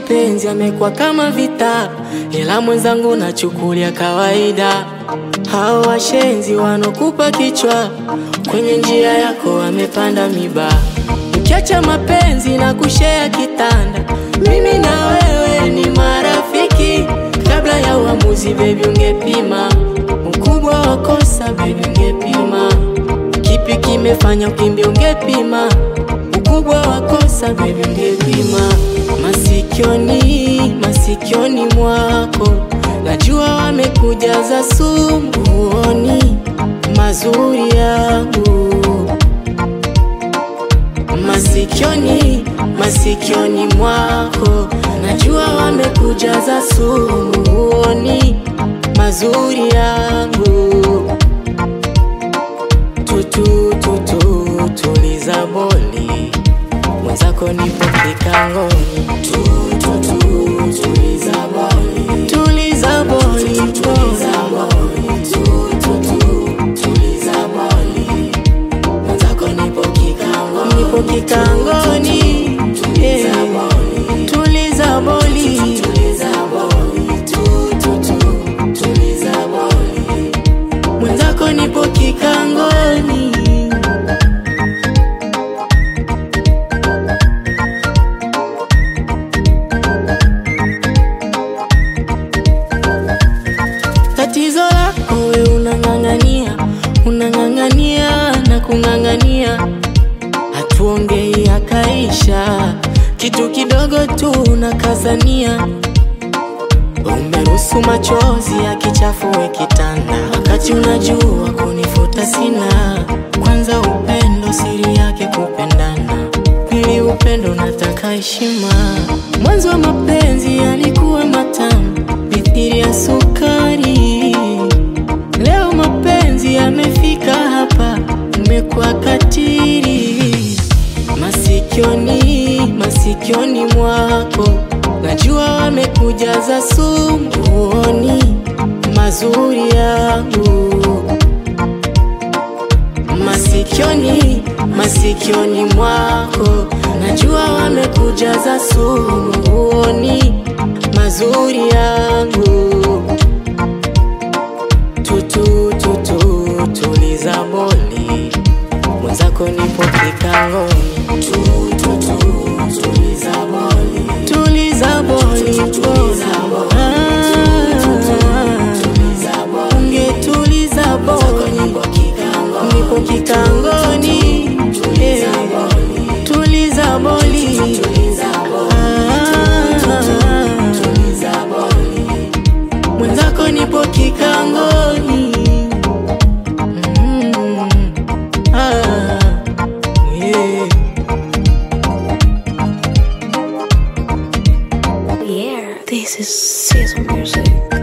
mapenzi yamekuwa kama vita, ila mwenzangu nachukulia kawaida. Hao washenzi wanokupa kichwa, kwenye njia yako wamepanda miba. Ukiacha mapenzi na kushea kitanda, mimi na wewe ni marafiki. Kabla ya uamuzi, baby, ungepima ukubwa wa kosa, baby, ungepima kipi kimefanya ukimbia, ungepima ukubwa wa kosa, baby, ungepima masikioni, masikioni mwako najua wamekujaza sumbuoni mazuri yangu masikioni, masikioni mwako najua wamekujaza sumuoni mazuri yangu tutu tutu tuliza boli mwenzako nipo kikangoni tutu tuliza boli tuliza boli tuliza boli tutu tuliza boli mwenzako nipo kikangoni nipo kikangoni tuliza boli tuliza boli tuliza boli tutu tuliza boli mwenzako nipo kikangoni tatizo lako we unang'ang'ania unang'ang'ania na kung'ang'ania hatuongei akaisha kitu kidogo tu unakazania umeruhusu machozi yakichafue kitanda wakati unajua kunifuta sina kwanza upendo siri yake kupendana pili upendo nataka heshima mwanzo wa mapenzi yalikuwa matamu mithiri ya sukari leo mapenzi yamefika hapa umekuwa katiri masikioni masikioni mwako najua wamekujaza sumbuoni mazuri yangu masikioni masikioni mwako najua wamekujaza sumuoni mazuri yangu tutu tutu tuliza boli mwenzako nipo kikangoni tutu tuliza boli tuliza boli tuliza boli ungetuliza boli nipo kikangoni eh, tuliza boli Ah, mwenzako nipo kikangoni Mm, ah, yeah. Yeah, this is season music.